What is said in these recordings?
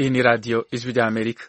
Hii ni Radio Ijwi rya Amerika.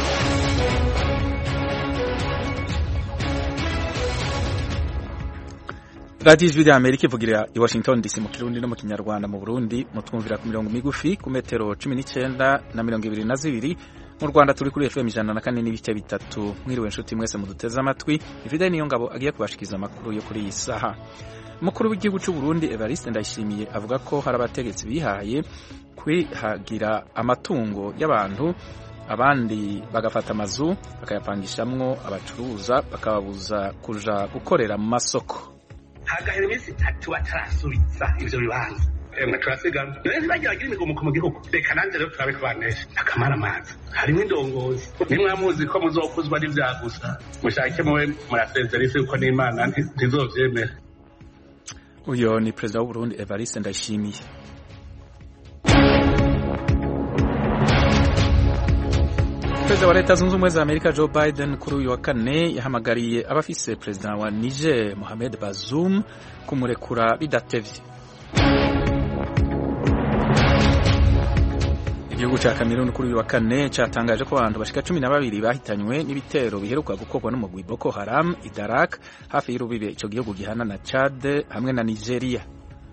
Radio Ijwi rya Amerika ivugira i Washington DC mu Kirundi no mu Kinyarwanda mu Burundi mutwumvira ku mirongo migufi ku metero 19 na mirongo ibiri na zibiri mu Rwanda turi kuri FM ijana na kane n'ibice bitatu mwiriwe inshuti mwese muduteze amatwi ifide niyo ngabo agiye kubashikiza amakuru yo kuri iyi saha umukuru w'igihugu cy'u Burundi Evariste Ndayishimiye avuga ko hari abategetsi bihaye kwihagira amatungo y'abantu abandi bagafata amazu bakayapangishamwo abacuruza bakababuza kuja gukorera mu masoko hagahera iminsi itatu batarasubiza ivyo bibanza emwe turasigana rero ntibagiragira imigomuko mu gihugu reka nanjye rero turabe kubanesha akamara amazi harimo indongozi nimwamuzi ko muzokuzwa n'ivyagusa mushake muwe murasezera isi kuko n'imana ntizovyemera uyo ni perezida w'u Burundi Evariste Ndayishimiye perezida wa leta zunze ubumwe za amerika joe biden kuri uyu wa kane yahamagariye abafise perezida wa niger mohamed bazoum kumurekura bidatevye igihugu ca Cameroon kuri uyu wa kane catangaje ko abantu bashika cumi na babiri bahitanywe n'ibitero biheruka gukorwa n'umugwi Boko Haram i Darak hafi y'urubibe ico gihugu gihana na Chad hamwe na Nigeria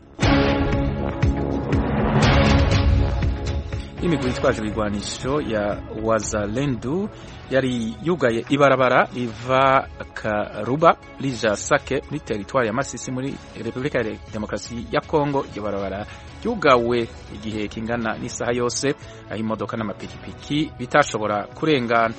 imigwi yitwaje ibigwanisho ya Wazalendu yari yugaye ibarabara riva Karuba rija Sake muri teritwari ya Masisi muri Repubulika ya Demokarasi ya Kongo iryo barabara ryugawe igihe kingana n'isaha yose aho imodoka n'amapikipiki bitashobora kurengana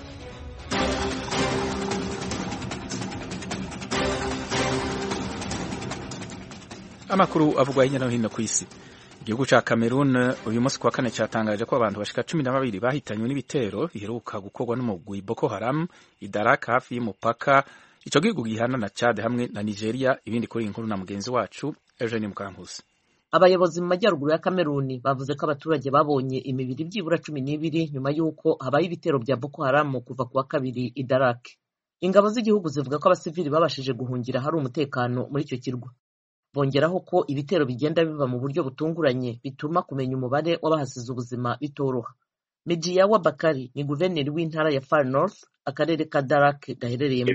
amakuru avugwa hirya no hino ku isi igihugu ca Cameroon uyu munsi kwa kane cyatangaje ko abantu bashika cumi na babiri bahitanywe n'ibitero biheruka gukorwa n'umugwi Boko Haram idaraka hafi y'umupaka ico gihugu gihana na Chad hamwe na Nigeria ibindi kuri inkuru na mugenzi wacu Eugene Mukankusi abayobozi mu majyaruguru ya Kameruni bavuze ko abaturage babonye imibiri byibura cumi n'ibiri nyuma y'uko habaye ibitero bya Boko Haram kuva ku wa kabiri i Darak ingabo z'igihugu zivuga ko abasivili babashije guhungira hari umutekano muri icyo kirwa bongeraho ko ibitero bigenda biva mu buryo butunguranye bituma kumenya umubare w'abahasize ubuzima bitoroha Mejiyawa Bakari ni guverineri w'intara ya Far North akarere ka Darak gaherereyemo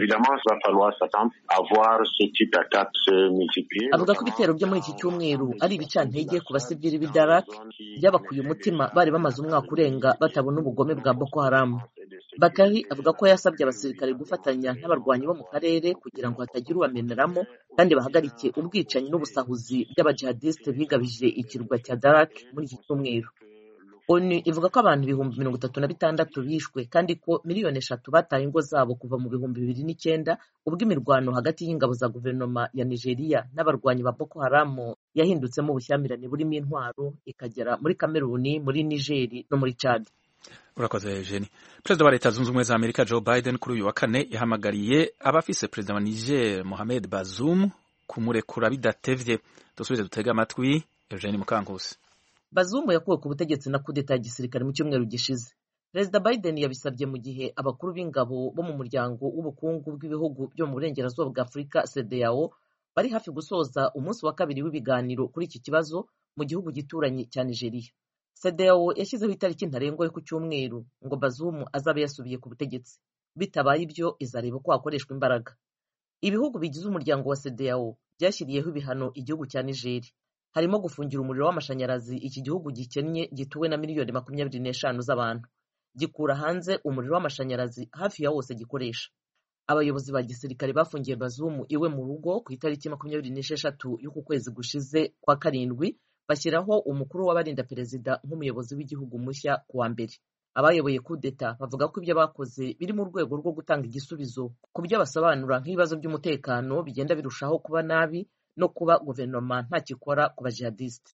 avuga ko ibitero byo muri iki cyumweru ari ibicantege ku basivili b'i Darak byabakuye umutima bari bamaze umwaka urenga batabona ubugome bwa Boko Haram Bakari avuga ko yasabye abasirikare gufatanya n'abarwanyi bo mu karere kugira ngo hatagira ubameneramo kandi bahagarike ubwicanyi n'ubusahuzi by'abajihadiste bigabije ikirwa cya Darak muri iki cyumweru onu ivuga ko abantu ibihumbi mirongo itatu na bitandatu bishwe kandi ko miliyoni eshatu bataye ingo zabo kuva mu bihumbi bibiri n'icyenda ubwo imirwano hagati y'ingabo za guverinoma ya nigeria n'abarwanyi ba boko haramu yahindutsemo ubushyamirane burimo intwaro ikagera muri kameruni muri nigeri no muri chad urakoze Eugene perezida wa leta zunze ubumwe za amerika joe biden kuri uyu wa kane yahamagariye abafise perezida wa niger mohamed bazoum kumurekura bidatevye dusubize dutege amatwi Eugene Mukankusi Bazoum yakuwe ku butegetsi na kudeta ya gisirikare mu cyumweru gishize perezida biden yabisabye mu gihe abakuru b'ingabo bo mu muryango w'ubukungu bw'ibihugu byo mu burengerazuba bwa afurika cdao bari hafi gusoza umunsi wa kabiri w'ibiganiro kuri iki kibazo mu gihugu gituranyi cya nigeria cdao yashyizeho itariki ntarengwa yo ku cyumweru ngo bazoum azabe yasubiye ku butegetsi bitabaye ibyo izareba ko hakoreshwa imbaraga ibihugu bigize umuryango wa cdao byashyiriyeho ibihano igihugu cya nigeri harimo gufungira umuriro w'amashanyarazi iki gihugu gikennye gituwe na miliyoni makumyabiri n'eshanu z'abantu gikura hanze umuriro w'amashanyarazi hafi ya wose gikoresha abayobozi ba gisirikare bafungiye bazumu iwe mu rugo ku itariki makumyabiri n'esheshatu y'uku kwezi gushize kwa karindwi bashyiraho umukuru w'abarinda perezida nk'umuyobozi w'igihugu mushya ku wa mbere abayoboye kudeta bavuga ko ibyo bakoze biri mu rwego rwo gutanga igisubizo ku byo basobanura nk'ibibazo by'umutekano bigenda birushaho kuba nabi no kuba guverinoma ntakikora ku bajihadisite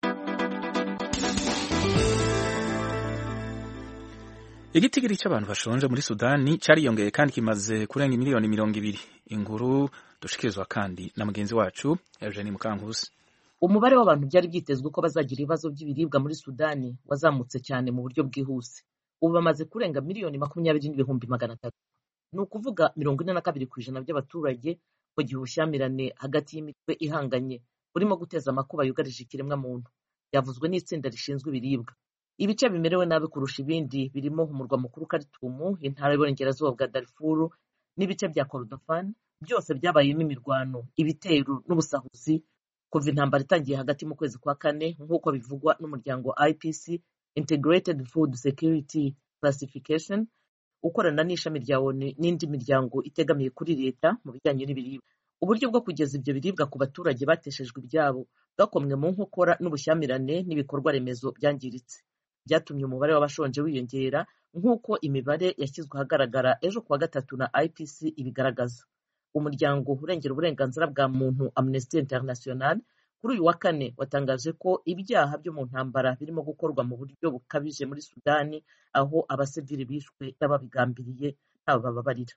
igitigiri cy'abantu bashonje muri sudani cyariyongeye kandi kimaze kurenga miliyoni mirongo ibiri inkuru dushikirizwa kandi na mugenzi wacu eugenie mukankusi umubare w'abantu byari byitezwe ko bazagira ibibazo by'ibiribwa muri sudani wazamutse cyane mu buryo bwihuse ubu bamaze kurenga miliyoni makumyabiri n'ibihumbi magana atatu ni ukuvuga mirongo ine na kabiri ku ijana by'abaturage mu gihe ubushyamirane hagati y'imitwe ihanganye burimo guteza amakuba yugarije ikiremwamuntu byavuzwe n'itsinda rishinzwe ibiribwa ibice bimerewe nabi kurusha ibindi birimo umurwa mukuru Khartoum intara y'uburengerazuba bwa Darfur n'ibice bya Kordofan byose byabayemo imirwano ibitero n'ubusahuzi kuva intambara itangiye hagati mu kwezi kwa kane nk'uko bivugwa n'umuryango IPC Integrated Food Security Classification ukorana n'ishami rya ONU n'indi miryango itegamiye kuri leta mu bijyanye n'ibiribwa uburyo bwo kugeza ibyo biribwa ku baturage bateshejwe ibyabo bwakomwe mu nkokora n'ubushyamirane n'ibikorwa remezo byangiritse byatumye umubare w'abashonje wiyongera nk'uko imibare yashyizwe ahagaragara ejo kuwa gatatu na IPC ibigaragaza umuryango urengera uburenganzira bwa muntu Amnesty International kuri uyu wa kane watangaje ko ibyaha byo mu ntambara birimo gukorwa mu buryo bukabije muri Sudani aho abasivili bishwe n'ababigambiriye ntawe bababarira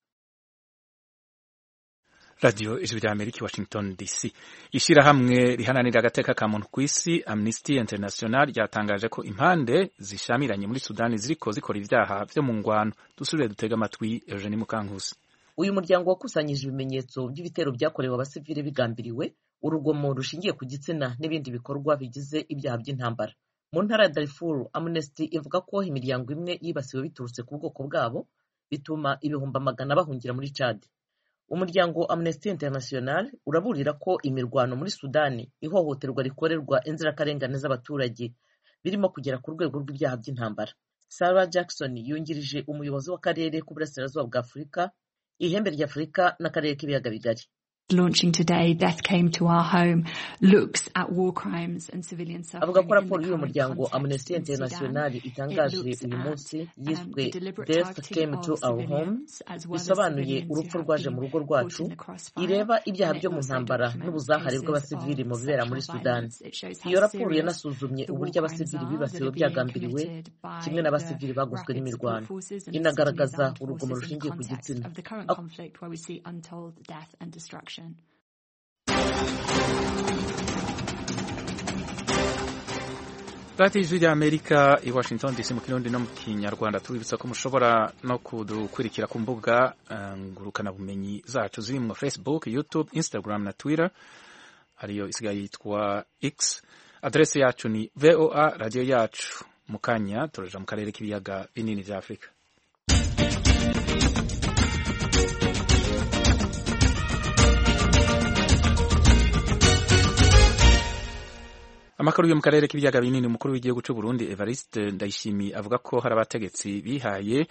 radiyo ijwi rya amerika i washington dc ishyirahamwe rihananira agateka ka muntu ku isi amnesty international ryatangaje ko impande zishamiranye muri sudani ziriko zikora ibyaha vyo mu ngwano dusubire dutega amatwi eugenie mukankusi uyu muryango wakusanyije ibimenyetso by'ibitero byakorewe abasivili bigambiriwe urugomo rushingiye ku gitsina n'ibindi bikorwa bigize ibyaha by'intambara mu ntara ya darifuru amnesty ivuga ko imiryango imwe yibasiwe biturutse ku bwoko bwabo bituma ibihumbi amagana bahungira muri cadi umuryango amnesty international uraburira ko imirwano muri sudani ihohoterwa rikorerwa inzirakarengane z'abaturage birimo kugera ku rwego rw'ibyaha by'intambara sarah jackson yungirije umuyobozi w'akarere k'uburasirazuba bwa afurika ihembe rya afurika n'akarere k'ibiyaga bigari launching today, Death Came to Our Home, looks at war crimes and civilian suffering. avuga ko raporo y'uyu muryango amnesty international itangaje uyu munsi yiswe death came to our home bisobanuye urupfu rwaje mu rugo rwacu ireba ibyaha byo mu ntambara n'ubuzahare bw'abasivili mu bibera muri sudani iyo raporo yanasuzumye uburyo abasivili bibasiwe byagambiriwe kimwe n'abasivili baguzwe n'imirwano inagaragaza urugomo rushingiye ku gitsina radiyo ijwi rya amerika i washington dc mu kirundi no mu kinyarwanda tubibutsa ko mushobora no kudukurikira ku mbuga ngurukanabumenyi zacu zirimo facebook youtube instagram na twitter ariyo isigaye yitwa x aderesi yacu ni voa radiyo yacu mu kanya turaja mu karere k'ibiyaga binini bya afurika amakuru yo mu karere k'ibiyaga binini umukuru w'igihugu cy'u Burundi Evariste Ndayishimiye avuga ko hari abategetsi bihaye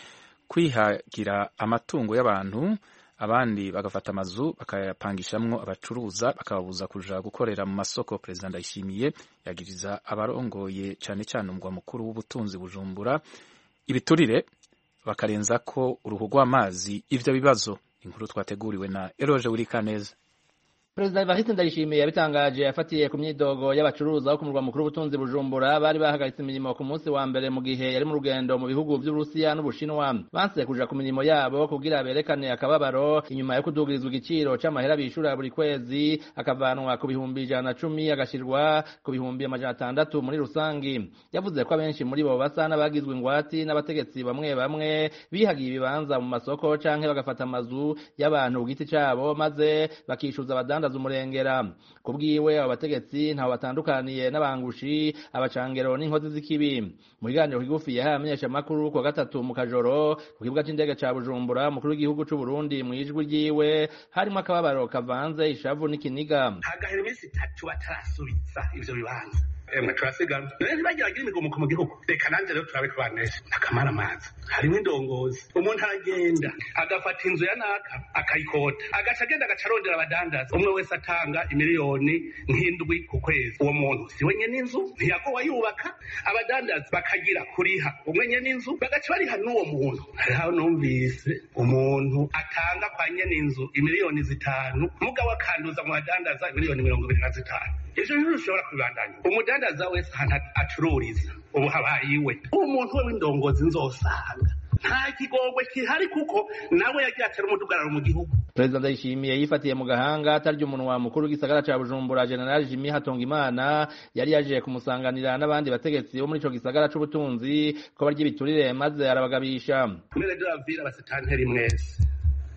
kwihagira amatungo y'abantu abandi bagafata amazu bakayapangishamwo abacuruza bakababuza kuja gukorera mu masoko perezida Ndayishimiye yagiriza abarongoye cyane cyane umugwa mukuru w'ubutunzi Bujumbura ibiturire bakarenza ko uruhu rw'amazi ivyo bibazo inkuru twateguriwe na Eroje Wurikaneza Perezida Evariste Ndayishimiye yabitangaje afatiye ku myidogo y'abacuruza bo ku murwa mukuru w'ubutunzi Bujumbura bari bahagaritse imirimo ku munsi wa mbere mu gihe yari mu rugendo mu bihugu by'Uburusiya n'Ubushinwa banse kuja ku mirimo yabo kugira berekane akababaro inyuma yo kudugirizwa igiciro c'amahera bishura buri kwezi akavanwa ku bihumbi ijana na cumi agashirwa ku bihumbi amajana atandatu muri rusangi yavuze ko abenshi muri bo basa n'abagizwe ingwati n'abategetsi bamwe bamwe bihagiye ibibanza mu masoko canke bagafata amazu y'abantu ku giti cabo maze bakishuza abadandaza umurengera ku bwiwe abo bategetsi ntaho batandukaniye n'abangushi abacangero n'inkozi z'ikibi mu kiganiro kigufi yahaye amenyeshamakuru kuwa gatatu mu kajoro ku kibuga c'indege ca bujumbura umukuru w'igihugu c'u burundi mu ijwi ryiwe harimo akababaro kavanze ishavu n'ikiniga hagahera iminsi itatu batarasubiza ivyo bibanza emwe turasigana rero ntibagiragira imigomuko mu gihugu reka nanjye rero turabe kubanesha akamara amazi harimo indongozi umuntu aragenda agafata inzu ya naka akayikota agaca agenda agaca arondera abadandaza umwe wese atanga imiliyoni nk'indwi ku kwezi uwo muntu si we nyene inzu ntiyagowa yubaka abadandaza bakagira kuriha umwe nyene inzu bagaca bariha n'uwo muntu hariho numvise umuntu atanga kwa nyene inzu imiliyoni zitanu mugabo akanduza mu badandaza imiliyoni mirongo ibiri na zitanu ivyo bintu bishobora kubibandanya umudandaza wese ahantu acururiza ubu habaye iwe uwo muntu we w'indongozi nzosanga nta kigongwe kihari kuko nawe yagiye atera umudugararo mu gihugu perezida ndayishimiye yifatiye mu gahanga atarya umunwa mukuru w'igisagara ca bujumbura general jimi hatongimana yari yaje kumusanganira n'abandi bategetsi bo muri ico gisagara c'ubutunzi ko barya ibiturire maze arabagabisha mwene de lavire abasitanteri mwese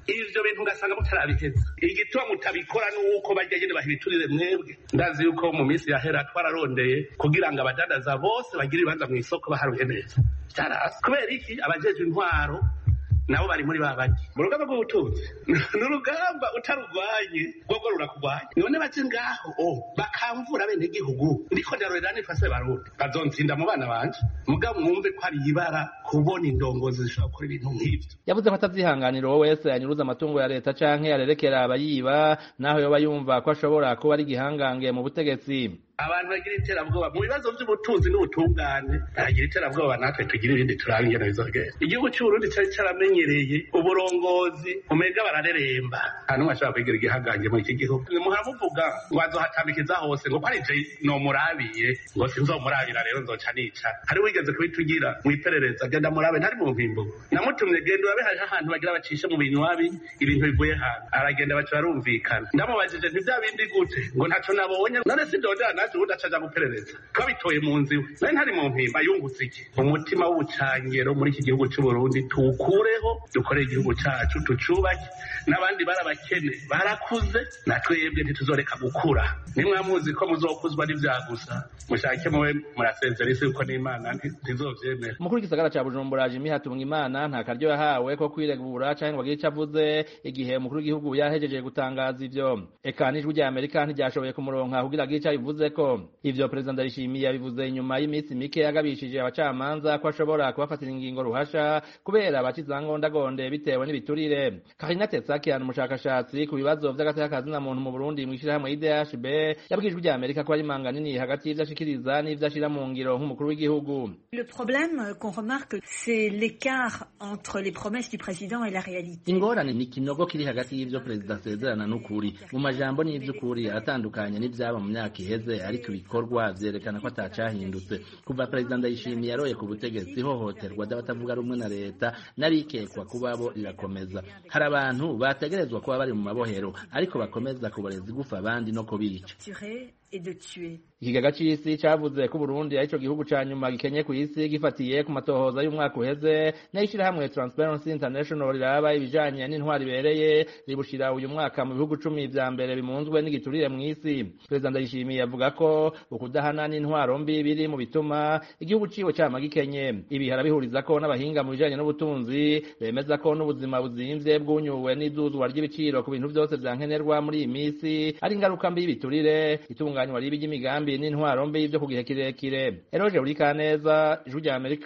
ivyo bintu ugasanga mutarabiheza igituma mutabikora nuko bajya nyene bahibiturire mwebwe ndazi yuko mu minsi yahera twararondeye kugira ngo abadandaza bose bagire ibibanza mu isoko baharuye neza vyarasi kubera iki abajejwe intwaro nabo bari muri babandi mu rugamba rw'ubutunzi ni urugamba utarurwanye rwogo rurakugwanya none baje ngaho o bakamvura bene gihugu ndiko ndarorera nifase barundi bazonsinda mu bana banje mugabo mwumve ko ari ibara kubona indongozi zishobora gukora ibintu nk'ivyo yavuze ko atavyihanganira uwo wese yanyuruza amatungo ya leta canke arerekera abayiba naho yoba yumva ko ashobora kuba ari igihangange mu butegetsi abantu bagira iterabwoba mu bibazo by'ubutunzi n'ubutungane baragira iterabwoba natwe tugira ibindi turaba ingene bizogenda igihugu cy'uburundi cyari cyaramenyereye uburongozi umega barareremba nta n'umwe ashobora kwigira igihangange muri iki gihugu muharamuvuga ngo azohatambikiza hose ngo ko ari je nomurabiye ngo sinzomurabira rero nzoca nica hari wigeze kubitugira mu iperereza genda murabe ntari mu mpimbo namutumye genda urabe hariho ahantu bagira bacishe mu binywabi ibintu bivuye hantu aragenda baca barumvikana ndamubajije ntivya bindi gute ngo ntaco nabonye none sindondera naje ubundi acaja guperereza twabitoye mu nzu iwe nari ntari mu mpimba yungutse iki umutima w'ubucangero muri iki gihugu c'uburundi tuwukureho dukorere igihugu cacu tucubake n'abandi barabakene barakuze na twebwe ntituzoreka gukura nimwamuzi ko muzokuzwa n'ivyagusa mushake muwe murasezera isi yuko n'imana ntizovyemera umukuru w'igisagara ca bujumbura jimi hatunga imana nta karyo yahawe ko kwiregura canke ngo agire ico avuze igihe umukuru w'igihugu yahejeje gutangaza ivyo eka n'ijwi rya amerika ntiryashoboye kumuronka kugira agire ico abivuzeko ivyo perezida ndayishimiye yabivuze inyuma y'iminsi mike yagabishije abacamanza ko ashobora kubafatira ingingo ruhasha kubera abacizangondagonde bitewe n'ibiturire karina tetsakian umushakashatsi ku bibazo vy'agateka kazina muntu mu burundi mw'ishirahamwe idhb yabwijwe rya amerika ko ari manga nini hagati y'ivyo ashikiriza n'ivyo ashira mu ngiro nk'umukuru w'igihugu Le problème qu'on remarque, c'est l'écart entre les promesses du président et la réalité. ingorane ni ikinogo kiri hagati y'ivyo perezida asezerana n'ukuri mu majambo n'ivy'ukuri aratandukanye n'ivyaba mu myaka iheze ariko ibikorwa vyerekana ko atacahindutse kuva perezida ndayishimiye yaroye ku butegetsi ihohoterwa ry'abatavuga rumwe na leta narikekwa kubabo rirakomeza hari abantu bategerezwa kuba bari mu mabohero ariko bakomeza kuboreza igufa abandi no kubica Tuer et de tuer. ikigaga c'isi cavuze ko Burundi ari ico gihugu ca nyuma gikenye kw'isi gifatiye ku matohoza y'umwaka uheze n'ishirahamwe Transparency International riraba ibijanye n'intwari ibereye ribushira uyu mwaka mu bihugu cumi vya mbere bimunzwe n'igiturire mw'isi perezida ndayishimiye avuga ko ukudahana n'intwaro mbi biri mu bituma igihugu ciwe cama gikenye ibi harabihuriza ko n'abahinga mu bijanye n'ubutunzi bemeza ko n'ubuzima buzimvye bwunyuwe n'iduzwa ry'ibiciro ku bintu vyose vyankenerwa muri iyi misi ari ingaruka mbi y'ibiturire itunganywa ribi ry'imigambi n'intwaro mbi vyo ku gihe kirekire eroje burikaneza ijwi rya amerika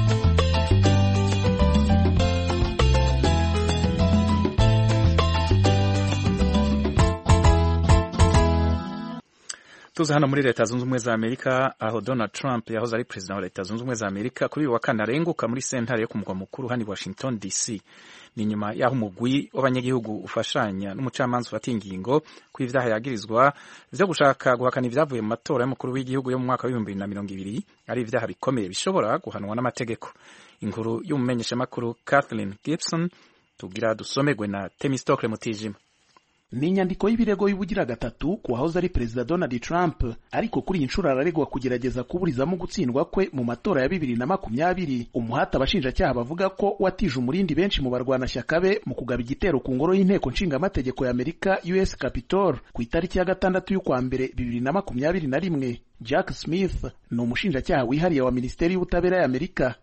tuza hano muri leta zunze ubumwe za amerika aho donald trump yahoze ari perezida wa leta zunze ubumwe za amerika kuri uyu wa kane arenguka muri sentare yo ku mugwa mukuru hano i washington dc ni nyuma y'aho umugwi w'abanyagihugu ufashanya n'umucamanza ufata ingingo ku ivyaha yagirizwa vyo gushaka guhakana ivyavuye mu matora y'umukuru w'igihugu yo mu mwaka w'ibihumbi bibiri na mirongo ibiri ari ivyaha bikomeye bishobora guhanwa n'amategeko inkuru y'umumenyeshamakuru kathleen gibson tugira dusomerwe na temistokle mutijima ni inyandiko y'ibirego y'ubugira gatatu ku wahoze ari perezida donald trump ariko kuri iyi nshuro araregwa kugerageza kuburizamo gutsindwa kwe mu matora ya bibiri na makumyabiri umuhati abashinjacyaha bavuga ko watije umurindi benshi mu barwanashyaka be mu kugaba igitero ku ngoro y'inteko nshingamategeko ya amerika us capitol ku itariki ya gatandatu y'ukwa mbere bibiri na makumyabiri na rimwe jack smith ni umushinjacyaha wihariye wa minisiteri y'ubutabera ya amerika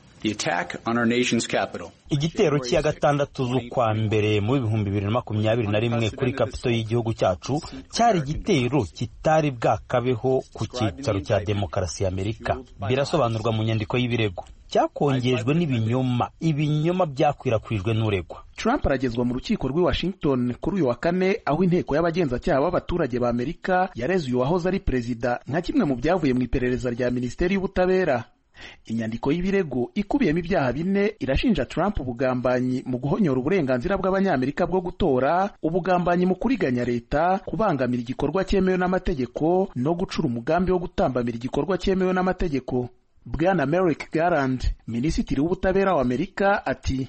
igitero cy'iya gatandatu z'ukwa mbere mu bihumbi bibiri na makumyabiri na rimwe kuri kapito y'igihugu cyacu cyari igitero kitari bwakabeho ku cyicaro cya demokarasi ya amerika birasobanurwa mu nyandiko y'ibirego cyakongejwe n'ibinyoma ibinyoma byakwirakwijwe n'uregwa Trump aragezwa mu rukiko rw'i Washington kuri uyu wa kane aho inteko y'abagenzacyaha b'abaturage ba Amerika yareze uyu wahoze ari perezida nka kimwe mu byavuye mu iperereza rya minisiteri y'ubutabera inyandiko y'ibirego ikubiyemo ibyaha bine irashinja Trump ubugambanyi mu guhonyora uburenganzira bw'abanyamerika bwo gutora ubugambanyi mu kuriganya leta kubangamira igikorwa cyemewe n'amategeko no gucura umugambi wo gutambamira igikorwa cyemewe n'amategeko bwana Merrick Garland minisitiri w'ubutabera wa Amerika ati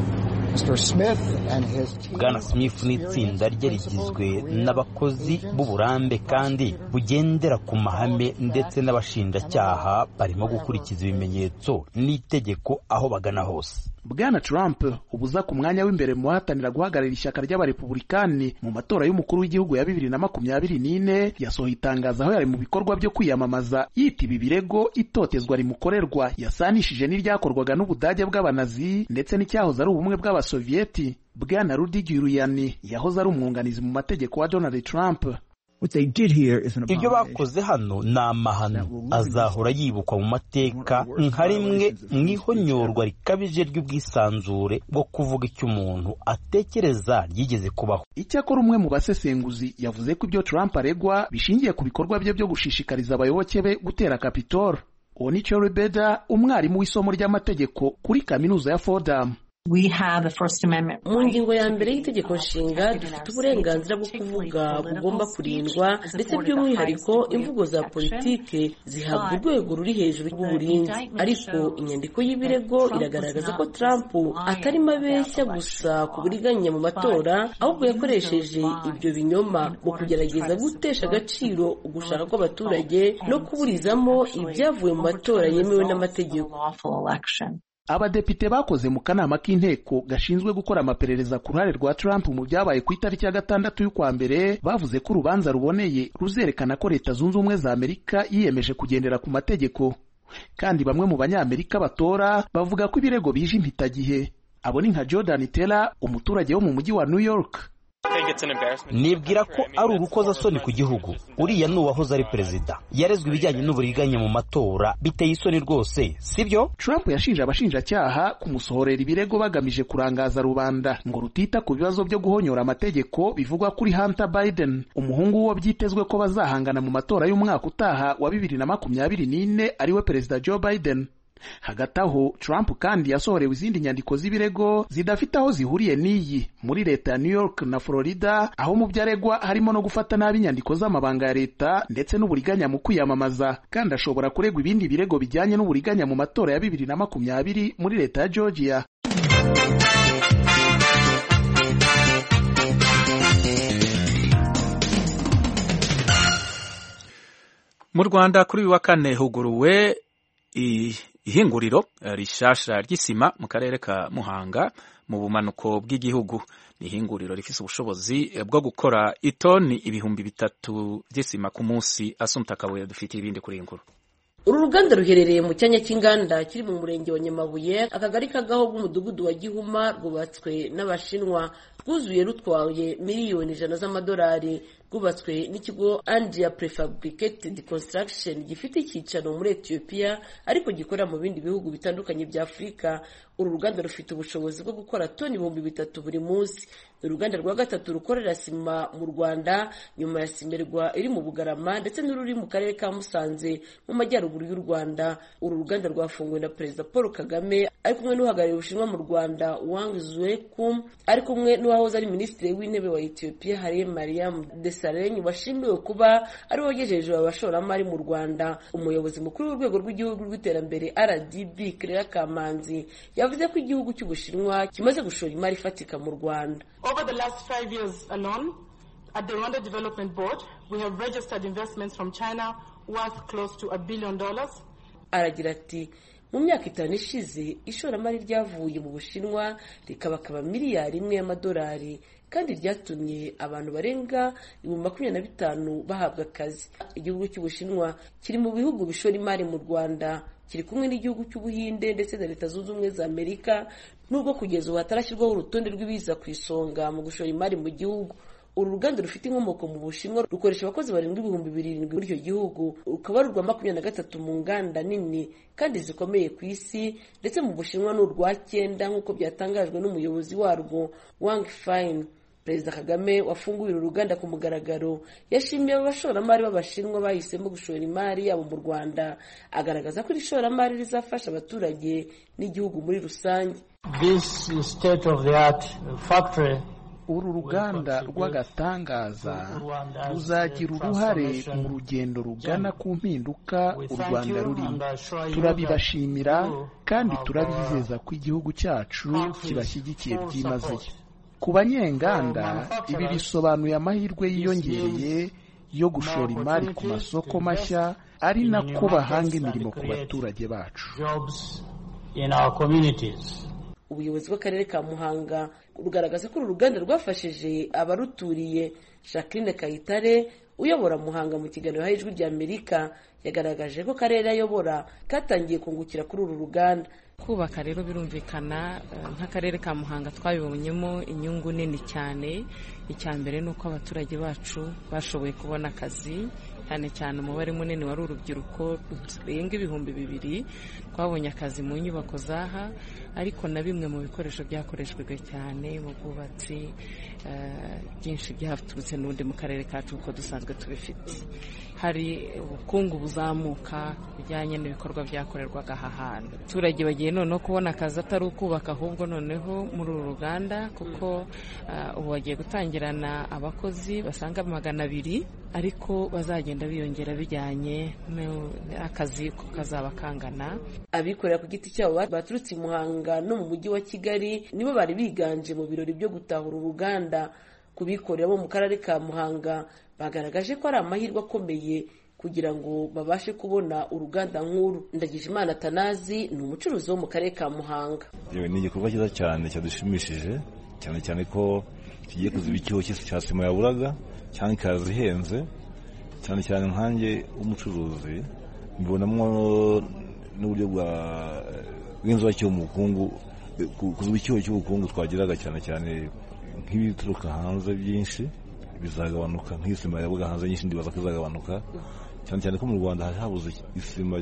bwana smith n'itsinda rye rigizwe n'abakozi b'uburambe kandi bugendera ku mahame ndetse n'abashinjacyaha barimo gukurikiza ibimenyetso n'itegeko aho bagana hose bwana trump ubuza ku mwanya w'imbere mu bahatanira guhagararira ishyaka ry'abarepubulikani mu matora y'umukuru w'igihugu ya bibiri na makumyabiri n'ine yasohoye itangazo aho yari mu bikorwa byo kwiyamamaza yita ibi birego itotezwa rimukorerwa yasanishije n'iryakorwaga n'ubudage bw'abanazi ndetse n'icyahoze ari ubumwe bw'abasoviyeti bwana rudi giruyani yahoze ari umwunganizi mu mategeko wa donald trump ibyo bakoze hano ni amahano azahora yibukwa mu mateka nka rimwe mu ihonyorwa rikabije ry'ubwisanzure bwo kuvuga icyo umuntu atekereza ryigeze kubaho icyakora umwe mu basesenguzi yavuze ko ibyo trump aregwa bishingiye ku bikorwa bye byo gushishikariza abayoboke be gutera kapitol uwo ni Cherry Beda umwarimu w'isomo ry'amategeko kuri kaminuza ya Fordham mu ngingo ya mbere y'itegeko nshinga dufite uburenganzira bwo kuvuga bugomba kurindwa ndetse by'umwihariko imvugo za politike zihabwa urwego ruri hejuru rw'uburinzi ariko inyandiko y'ibirego iragaragaza ko Trump atarimo abeshya gusa ku buriganya mu matora ahubwo yakoresheje ibyo binyoma mu kugerageza gutesha agaciro ugushaka kw'abaturage no kuburizamo ibyavuye mu matora yemewe n'amategeko abadepite bakoze mu kanama k'inteko gashinzwe gukora amaperereza ku ruhare rwa Trump mu byabaye ku itariki ya gatandatu y'ukwa mbere bavuze ko urubanza ruboneye ruzerekana ko leta zunze ubumwe za amerika yiyemeje kugendera ku mategeko kandi bamwe mu banyamerika batora bavuga ko ibirego bije impitagihe abo ni nka jordan Teller umuturage wo mu mujyi wa new york nibwira ko ari urukozasoni ku gihugu uriya ni uwahoze ari perezida yarezwe ibijyanye n'uburiganya mu matora biteye isoni rwose sibyo Trump yashinje abashinjacyaha kumusohorera ibirego bagamije kurangaza rubanda ngo rutita ku bibazo byo guhonyora amategeko bivugwa kuri Hunter Biden umuhungu w'uwo byitezwe ko bazahangana mu matora y'umwaka utaha wa bibiri na makumyabiri n'ine ariwe perezida Joe Biden hagati aho Trump kandi yasohorewe izindi nyandiko z'ibirego zidafite aho zihuriye n'iyi muri leta ya New York na Florida aho mu byo aregwa harimo no gufata nabi inyandiko z'amabanga ya leta ndetse n'uburiganya mu kwiyamamaza kandi ashobora kuregwa ibindi birego bijyanye n'uburiganya mu matora ya bibiri na makumyabiri muri leta ya Georgia mu Rwanda kuri uyu wa kane huguruwe ihinguriro rishasha ry'isima mu karere ka Muhanga mu bumanuko bw'igihugu ni ihinguriro rifise ubushobozi bwo gukora itoni ibihumbi bitatu by'isima ku munsi asumta kabuye dufitiye ibindi kuri iyi nkuru uru ruganda ruherereye mu cyanya cy'inganda kiri mu murenge wa nyamabuye akagari kagaho bw'umudugudu wa gihuma rwubatswe n'abashinwa rwuzuye rutwaye miliyoni ijana z'amadolari rwubatswe n'ikigo Andrea Prefabricated Construction gifite icyicaro muri Ethiopia ariko gikorera mu bindi bihugu bitandukanye bya Afurika uru ruganda rufite ubushobozi bwo gukora toni ibihumbi bitatu buri munsi ni uruganda rwa gatatu rukorera sima mu Rwanda nyuma ya simerwa iri mu Bugarama ndetse n'ururi mu karere ka Musanze mu majyaruguru y'u Rwanda uru ruganda rwafunguwe na Perezida Paul Kagame ari kumwe n'uhagarariye Ubushinwa mu Rwanda Wang Zuekum ari kumwe n'uwahoze ari minisitiri w'intebe wa Ethiopia Haile Mariam Desalegn washimiwe kuba ari wogejeje abashoramari mu Rwanda umuyobozi mukuru w'urwego rw'igihugu rw'iterambere RDB Claire Kamanzi yavuze ko igihugu cy'Ubushinwa kimaze gushora imari ifatika mu Rwanda Over the last five years alone, at the Rwanda Development Board, we have registered investments from China worth close to a billion dollars. aragira ati mu myaka itanu ishize ishoramari ryavuye mu bushinwa rikabakaba miliyari imwe y'amadolari kandi ryatumye abantu barenga ibihumbi makumyabiri na bitanu bahabwa akazi igihugu cy'ubushinwa kiri mu bihugu bishora imari mu rwanda kiri kumwe n'igihugu cy'ubuhinde ndetse na leta zunze ubumwe za amerika nubwo kugeza ubu hatarashyirwaho urutonde rw'ibiza ku isonga mu gushora imari mu gihugu uru ruganda rufite inkomoko mu bushinwa rukoresha abakozi barindwi ibihumbi birindwi muri icyo gihugu rukaba ari urwa makumyabiri na gatatu mu nganda nini kandi zikomeye ku isi ndetse mu bushinwa ni urwa cyenda nk'uko byatangajwe n'umuyobozi warwo wang fine perezida kagame wafunguye uru ruganda ku mugaragaro yashimiye abashoramari b'abashinwa bahisemo gushora imari yabo mu rwanda agaragaza ko iri shoramari rizafasha abaturage n'igihugu muri rusange This state of the art factory uru ruganda rw'agatangaza ruzagira uruhare mu rugendo rugana ku mpinduka u rwanda rurimo turabibashimira kandi turabizeza ko igihugu cyacu kibashyigikiye byimazeyo ku banyenganda ibi bisobanuye amahirwe yiyongereye yo gushora imari ku masoko mashya ari nako bahanga imirimo ku baturage bacu ubuyobozi bw'akarere ka muhanga rugaragaza ko uru ruganda rwafashije abaruturiye jacqueline kayitare uyobora muhanga mu kiganiro yahaye ijwi rya amerika yagaragaje ko akarere ayobora katangiye kungukira kuri uru ruganda kubaka rero birumvikana nk'akarere ka muhanga twabibonyemo inyungu nini cyane icya mbere ni uko abaturage bacu bashoboye kubona akazi cyane cyane umubare munini wari urubyiruko rurenga ibihumbi bibiri twabonye akazi mu nyubako zaha ariko na bimwe mu bikoresho byakoreshwaga cyane mu bwubatsi byinshi byaturutse n'ubundi mu karere kacu kuko dusanzwe tubifite hari ubukungu buzamuka bijyanye n'ibikorwa byakorerwaga aha hantu abaturage bagiye noneho kubona akazi atari ukubaka ahubwo noneho muri uru ruganda kuko ubu bagiye gutangirana abakozi basaga magana abiri ariko bazagenda biyongera bijyanye n'akazi ko kazaba kangana abikorera ku giti cyabo baturutse i muhanga no mu mujyi wa kigali nibo bari biganje mu birori byo gutahura uruganda ku bikorera bo mu karere ka muhanga bagaragaje ko ari amahirwe akomeye kugira ngo babashe kubona uruganda nk'uru ndagijimana tanazi ni umucuruzi wo mu karere ka muhanga ni igikorwa cyiza cyane cyadushimishije cyane cyane ko kigiye kuziba icyuho cya sima yaburaga cyangwa ikaza ihenze cyane cyane nkanjye w'umucuruzi mbibonamo n'uburyo bw'inzuba cy'ubukungu kuziba icyuho cy'ubukungu twagiraga cyane cyane nk'ibituruka hanze byinshi bizagabanuka nk'isima yabuga hanze nyinshi ndibaza ko izagabanuka cyane cyane ko mu rwanda hari habuze isima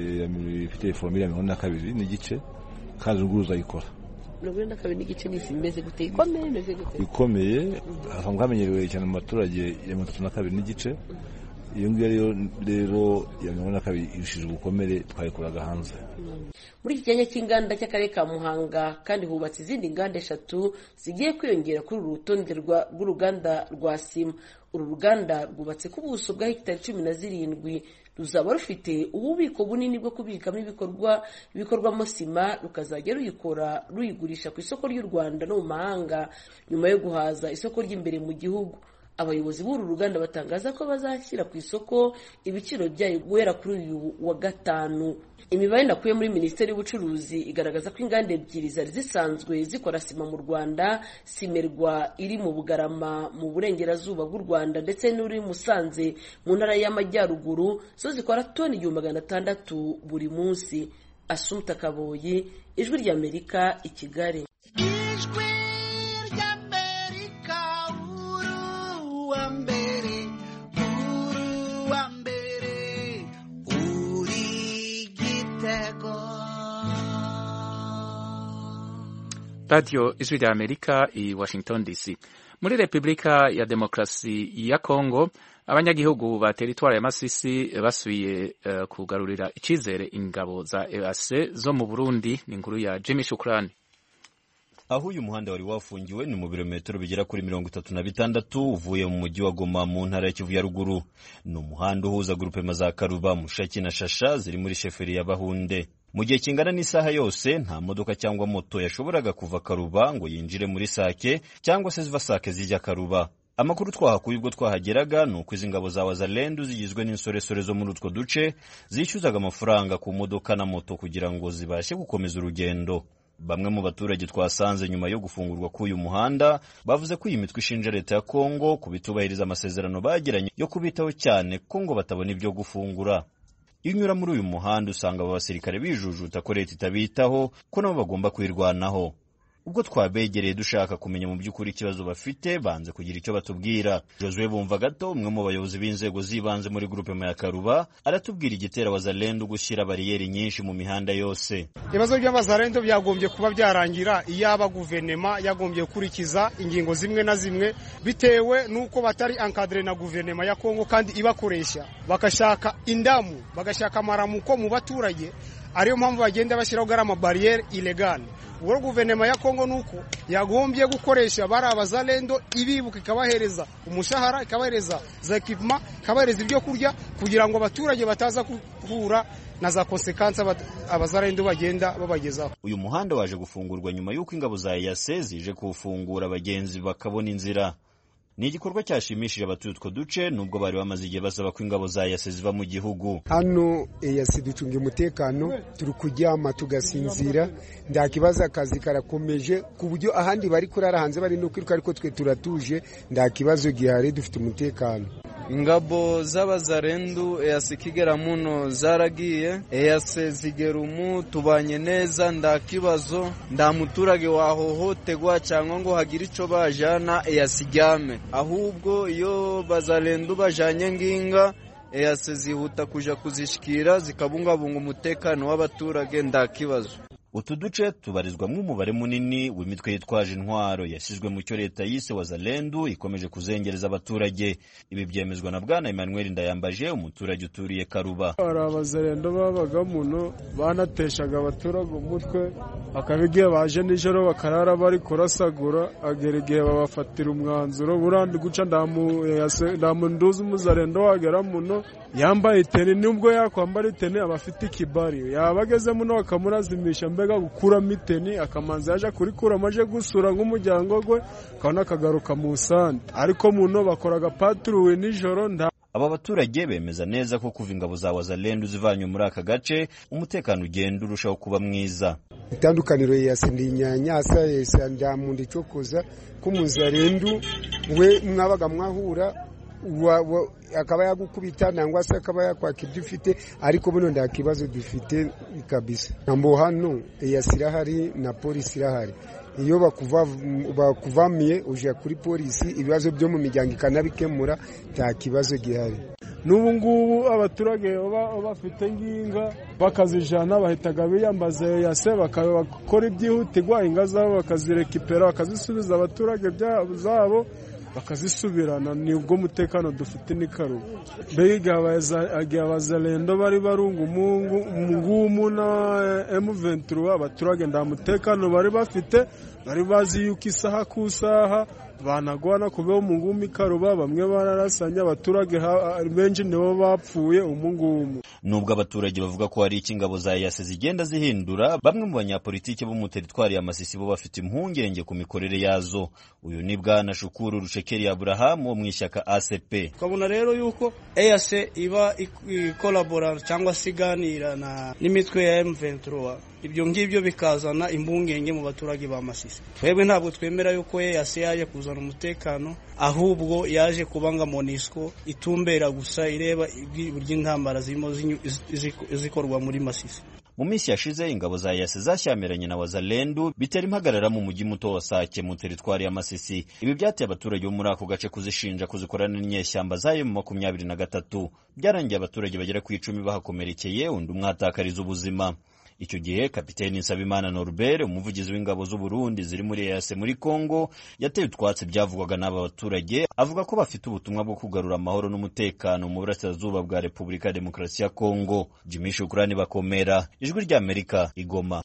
ifite foromire ya mirongo ine na kabiri n'igice kandi n'ubwo uzayikora mirongo ine na kabiri n'igice ni isima imeze gute ikomeye imeze gute ikomeye hasanzwe hamenyerewe cyane mu baturage ya mirongo itatu na kabiri n'igice iyo ngiyo rero ya mirongo ine na kabiri irushije ubukomere twayikoraga hanze muri iki cyanya cy'inganda cy'akarere ka muhanga kandi hubatse izindi nganda eshatu zigiye kwiyongera kuri uru rutonde rw'uruganda rwa sima uru ruganda rwubatse ku buso bwa hegitari cumi na zirindwi ruzaba rufite ububiko bunini bwo kubikamo ibikorwa bikorwamo sima rukazajya ruyikora ruyigurisha ku isoko ry'u rwanda no mu mahanga nyuma yo guhaza isoko ry'imbere mu gihugu abayobozi b'uru ruganda batangaza ko bazashyira ku isoko ibiciro byayo guhera kuri uyu wa gatanu imibare nakuye muri minisiteri y'ubucuruzi igaragaza ko inganda ebyiri zari zisanzwe zikora sima mu rwanda simerwa iri mu bugarama mu burengerazuba bw'u rwanda ndetse n'uri musanze mu ntara y'amajyaruguru zo zikora toni igihumbi magana atandatu buri munsi asumta kaboyi ijwi ry'amerika i kigali radiyo ijwi rya amerika i washington dc muri repubulika ya demokarasi ya kongo abanyagihugu ba teritwari ya masisi basubiye uh, kugarurira icyizere ingabo za eac zo mu burundi ni inkuru ya jimmy shukurani aho uyu muhanda wari wafungiwe ni mu birometero bigera kuri mirongo itatu na bitandatu uvuye mu mujyi wa goma mu ntara ya kivu ya ruguru ni umuhanda uhuza grupema za karuba mushaki na shasha ziri muri sheferi ya bahunde mu gihe kingana n'isaha yose nta modoka cyangwa moto yashoboraga kuva karuba ngo yinjire muri sake cyangwa se ziva sake zijya karuba amakuru twahakuye ubwo twahageraga ni uko izi ngabo za wazalendu zigizwe n'insoresore zo muri utwo duce zishyuzaga amafaranga ku modoka na moto kugira ngo zibashe gukomeza urugendo bamwe mu baturage twasanze nyuma yo gufungurwa k'uyu muhanda bavuze ko iyi mitwe ishinja leta ya kongo kubitubahiriza amasezerano bagiranye yo kubitaho cyane ko ngo batabona ibyo gufungura iyo unyura muri uyu muhanda usanga aba basirikare bijujuta ko leta itabitaho ko nabo bagomba kwirwanaho ubwo twabegereye dushaka kumenya mu by'ukuri ikibazo bafite banze kugira icyo batubwira josue bumva gato umwe mu bayobozi b'inzego z'ibanze muri gurupe ya karuba aratubwira igitera wazalendo gushyira bariyeri nyinshi mu mihanda yose ibibazo by'abazalendo byagombye kuba byarangira iyaba guverinoma yagombye gukurikiza ingingo zimwe na zimwe bitewe n'uko batari ankadire na guverinoma ya kongo kandi ibakoresha bagashaka indamu bagashaka amaramuko mu baturage ariyo mpamvu bagenda bashyiraho gari amabariyeri ilegale ubwo guverinoma ya kongo ni uko yagombye gukoresha bari abazalendo ibibuka ikabahereza umushahara ikabahereza za ekipuma ikabahereza ibyo kurya kugira ngo abaturage bataza guhura na za konsekansi abazalendo bagenda babagezaho uyu muhanda waje gufungurwa nyuma y'uko ingabo za eyase zije kuwufungura abagenzi bakabona inzira ni igikorwa cyashimishije abatuye utwo duce nubwo bari bamaze igihe basaba ko ingabo za yase ziva mu gihugu hano eyasi ducunga umutekano turi kuryama tugasinzira nta kibazo akazi karakomeje ku buryo ahandi bari kurara hanze bari no kwiruka ariko twe turatuje nta kibazo gihari dufite umutekano ingabo z'abazarendu eyase ikigera muno zaragiye eyase zigera umu tubanye neza nta kibazo nta muturage wahohotegwa cyangwa ngo hagire icyo bajana eyase ijyame ahubwo iyo bazarendu bajanye nginga eyase zihuta kuja kuzishikira zikabungabunga umutekano w'abaturage nta kibazo utu duce tubarizwamo umubare munini w'imitwe yitwaje intwaro yashyizwe mu cyo leta yise wazalendu ikomeje kuzengereza abaturage ibi byemezwa na bwana emmanuel ndayambaje umuturage uturiye karuba hari abazarendo babaga muno banateshaga abaturage umutwe hakaba igihe baje nijoro bakarara bari kurasagura agera igihe babafatira umwanzuro burandi guca nta munduzi umuzarendo wagera muno yambaye iteni nubwo yakwambara iteni aba afite ikibari yaba ageze muno bakamurazimisha mbega gukuramo iteni akamanza yaje kurikuramo aje gusura nk'umuryango we akabona akagaruka mu sande ariko muno bakoraga paturuwe nijoro nta aba baturage bemeza neza ko kuva ingabo za wazalendu zivanywe muri aka gace umutekano ugenda urushaho kuba mwiza itandukaniro yase ndi nyanyasa yesa ndamundi cokoza k'umuzarendu we mwabaga mwahura akaba yagukubita nangwa se akaba yakwaka ibyo ufite ariko buno nta kibazo dufite kabisa ntambo hano eyasi irahari na polisi irahari iyo bakuvamiye ujya kuri polisi ibibazo byo mu miryango ikanabikemura nta kibazo gihari n'ubu ngubu abaturage baba bafite nginga bakazijana bahitaga biyambaza yase bakakora ibyihutirwa inga zabo bakazirekipera bakazisubiza abaturage zabo bakazisubirana nibwo umutekano dufite ni karuba mbega igihe abazarendo bari barunga umungumu na M23 abaturage nta mutekano bari bafite bari bazi yuko isaha ku isaha banagwana kubeho umungumi karuba bamwe bararasanya abaturage benshi nibo bapfuye umungumu nubwo abaturage bavuga ko hari icyo ingabo za yase zigenda zihindura bamwe mu banyapolitiki bo mu teritwari ya masisi bo bafite impungenge ku mikorere yazo uyu ni bwana shukuru rucekeri aburahamu wo mu ishyaka acp tukabona rero yuko eyase iba ikolabora cyangwa se iganira n'imitwe ya M23 ibyo ngibyo bikazana impungenge mu baturage ba masisi twebwe ntabwo twemera yuko eyase yaje kuzana umutekano ahubwo yaje kubanga monisco itumbera gusa ireba uburyo intambara zirimo zikorwa muri masisi mu minsi yashize ingabo za yase zashyamiranye na wazalendu bitera impagarara mu mujyi muto wa sake mu teritwari ya masisi ibi byateye abaturage bo muri ako gace kuzishinja kuzikorana n'inyeshyamba zayo mu makumyabiri na gatatu byarangiye abaturage bagera ku icumi bahakomerekeye undi umwe ahatakariza ubuzima icyo gihe kapiteni nsabimana norbert umuvugizi w'ingabo z'u burundi ziri muri ease muri congo yateye utwatsi byavugwaga n'aba baturage avuga ko bafite ubutumwa bwo kugarura amahoro n'umutekano mu burasirazuba bwa repubulika ya demokarasi ya congo jimmy shukurani bakomera ijwi ry'amerika igoma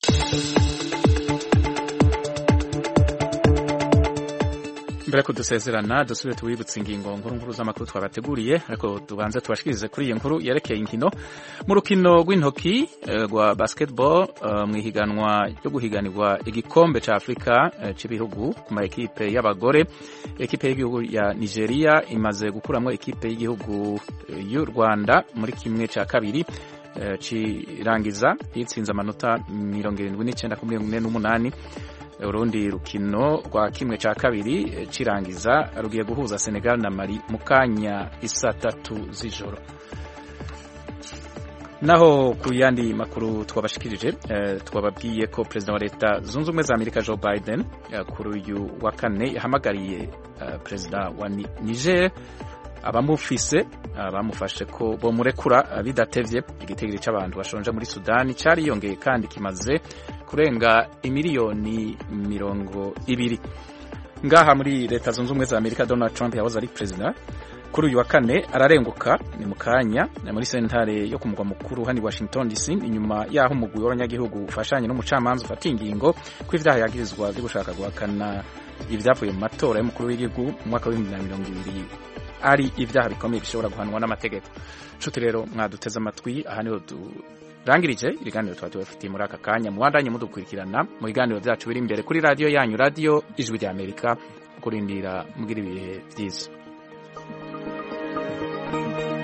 mbere ko dusezerana dusubire tuwibutse ingingo nkuru nkuru z'amakuru twabateguriye ariko tubanze tubashikirize kuri iyi nkuru yerekeye inkino mu rukino rw'intoki rwa basketball mu ihiganwa ryo guhiganirwa igikombe cya afurika cy'ibihugu ku ma ekipe y'abagore ekipe y'igihugu ya nigeria imaze gukuramo ekipe y'igihugu y'u rwanda muri kimwe cya kabiri kirangiza yitsinze amanota mirongo irindwi n'icyenda kuri mirongo ine n'umunani urundi rukino rwa kimwe cya kabiri kirangiza rugiye guhuza Senegal na Mali mu kanya isa tatu z'ijoro naho ku yandi makuru twabashikirije twababwiye ko perezida wa leta zunze ubumwe za amerika joe biden kuri uyu wa kane yahamagariye perezida wa niger abamufise bamufashe ko bomurekura bidatevye igitigiri c'abantu bashonje muri sudani cariyongeye kandi kimaze kurenga imiliyoni mirongo ibiri ngaha muri leta zunze ubumwe za amerika donald trump yahoze ari perezida kuri uyu wa kane ararenguka ni mu kanya muri sentare yo ku mugwa mukuru hano i washington dc inyuma y'aho umugwi w'abanyagihugu ufashanye n'umucamanza ufata ingingo ko ivyaha yagirizwa vyo gushaka guhakana ibyavuye mu matora y'umukuru w'igihugu mu mwaka w'ibihumbi na mirongo ibiri ari ibyaha bikomeye bishobora guhanwa n'amategeko nshuti rero mwaduteze amatwi aha niho turangirije ibiganiro tuba tubafitiye muri aka kanya mubandanye mudukurikirana mu biganiro byacu biri imbere kuri radiyo yanyu radiyo ijwi ry'amerika kurindira mugira ibihe byiza